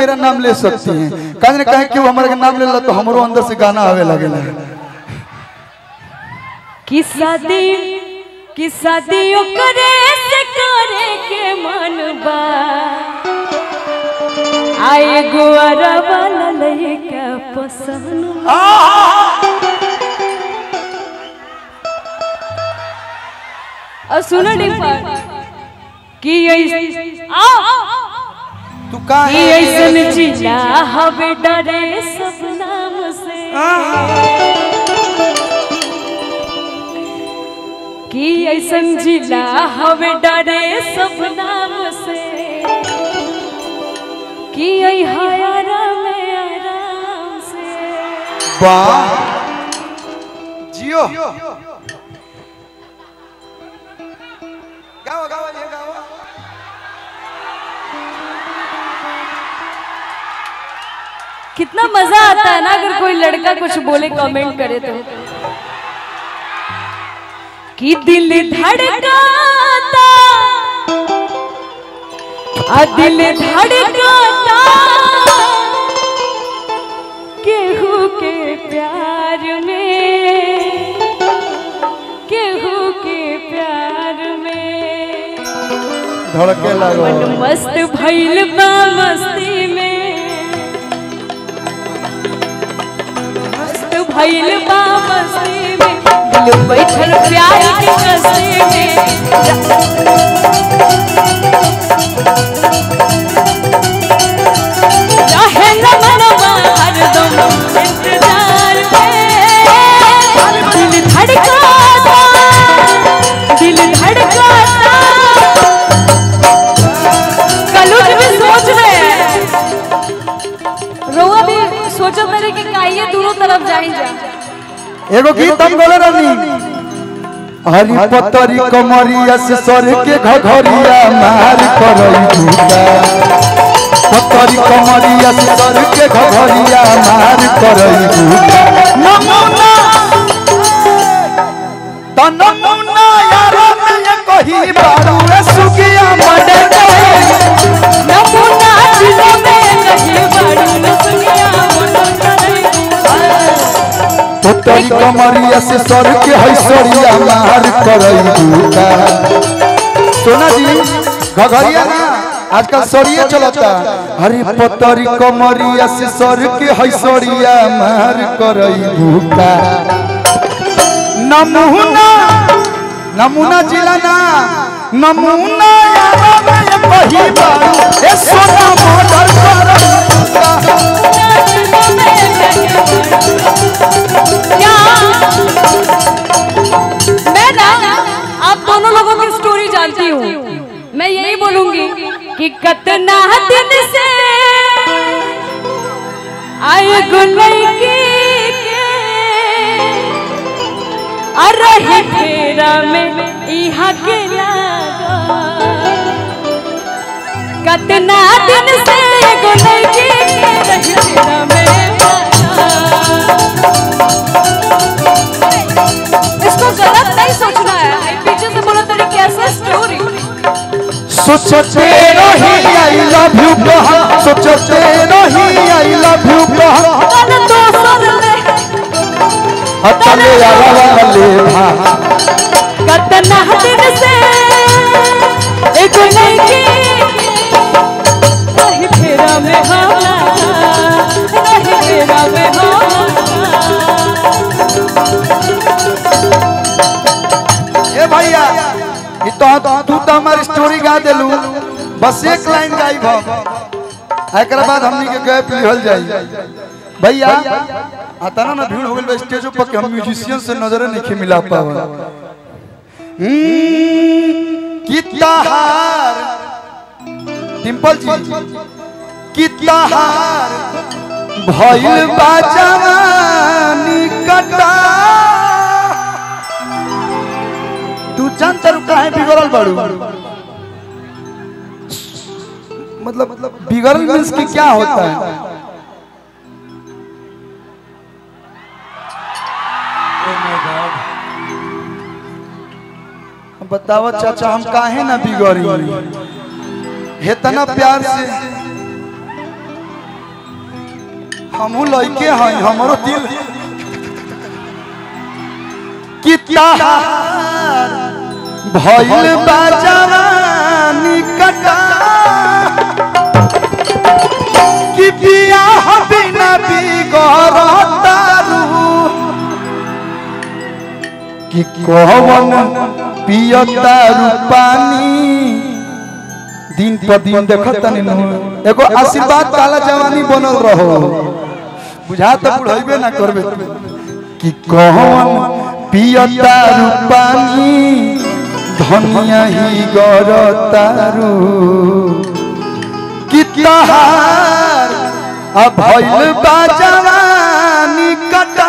मेरा नाम ले सकती हैं कहने कहे कि वो हमारे नाम ले ला तो हमरो अंदर से गाना आवे लगे कि शादी कि शादी ओकरे से करे के मन बा आए गुआरा वाला लइका पसंद बा। और सुनो डिम्पल कि ऐस- आ तू का कि ऐसन जिला हवे डरे सब नाम से कि ऐसन जिला हवे डरे सब नाम से कि ऐ हयारा में आराम से वाह जियो गाओ गाओ ये गाओ कितना मजा आता है ना अगर कोई लड़का कुछ बोले कमेंट करे तो कि दिल धड़काता आ दिल धड़काता केहू के प्यार में केहू के प्यार में धड़के लगो मन मस्त भइल बा मस्ती में मस्त भइल बा मस्ती में दिल बैठल प्यार के कस्ती में रहे न मनवा हरदम इंतजार में दिल धड़काता दिल धड़काता कलुज भी सोच रहे हैं रोआ भी सोचो मेरे कि काइए दोनों तरफ जाई जा एगो गीत हम बोले रहनी हरी पतरी कमरिया से सर के घघरिया मार करई दूता पतरी कमरिया से सर के घघरिया मार करई दूता नमूना त नमूना यार में कही बारू रे सुगिया मडे नमूना दिलों में नहीं बड़ी लुकिया पतरी कमरिया से सर के हैसरिया मार करई दूता सोना जी घघरिया ना आजकल सरिये चलता हरी पतरी कमरिया से सर के हैसरिया मार करई दूता नमूना नमूना जिला ना नमूना यारा में कही बारू ए सोना मर्डर कर मैं ना आप दोनों लोगों की स्टोरी जानती हूँ मैं यही बोलूंगी कि कतना दिन से आए गुलैकी के अरे फेरा में यहाँ के लागा कतना दिन से गुलैकी के रही फेरा में लागा। इसको गलत नहीं सोचना है मैं पीछे से बोला तेरी कैसे स्टोरी सोचते रही आई लव यू कहा सोचते रही आई लव यू कहा कल दोसर में हतले आवा ले भा कतना दिन से एक लड़की नहीं फेरा में होला नहीं फेरा में होला ए भैया ई तो तू तो हमारी स्टोरी गा देलू बस एक लाइन गाई हम एकरा बाद हमनी के गैप लिहल जाई भैया आता ना ना भीड़ हो गइल बा स्टेज पर कि हम म्यूजिशियन से नजर नहीं मिला पावा हम्म, कि तहार डिंपल जी कि तहार भइल बा जवानी कटा तू जानता रू काहे बिगड़ल बाड़ू मतलब मतलब बिगड़ल मीन्स कि क्या होता है बताओ चाचा हम काहे ना बिगड़ी हेतना प्यार से हमहू लइके हई हमरो दिल कि तहार भइल बा जवानी कटा कि बियाह बिना बिगड़तारू कि कौन पियतारू पानी दिन पर दिन देखत तनी नु एगो आशीर्वाद काला जवानी बनल रहो बुझा त बुढ़ैबे ना करबे कि कौन पियतारू पानी धनिया ही गरतारू कि तहार अब भइल बा जवानी कटा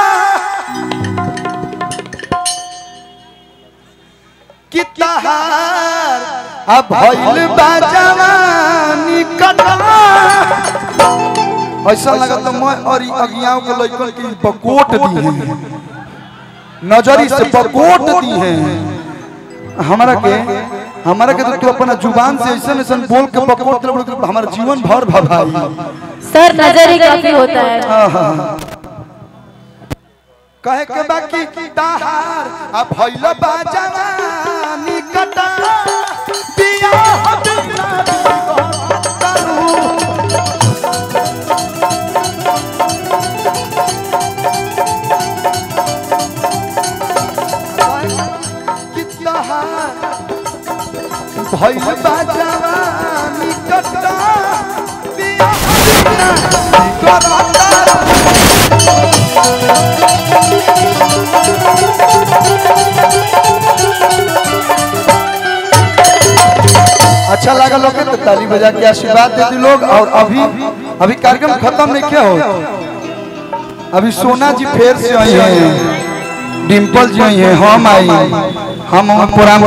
कि तहार अब भइल बा जवानी कटा ऐसा लगत मैं और अगियाओं के लइकन के बकोट दी है नजरी से बकोट दी है हमरा के हमरा के तो तू अपना जुबान से ऐसा ऐसा बोल के बकोट दे बोल हमारा जीवन भर भभाई सर नजर ही काफी होता है कहे के बाकी तहार अब भइल बा जवानी कटा बियाह बिना बिगड़तारू। कि तहार भइल बा जवानी कटा बियाह बिना बिगड़तारू। अच्छा लगा लोग के तो ताली बजा के आशीर्वाद दे दी लोग और अभी अभी कार्यक्रम खत्म नहीं क्या हो अभी सोना जी फेर से आई हैं डिम्पल जी आई हैं हम आई हम प्रोग्राम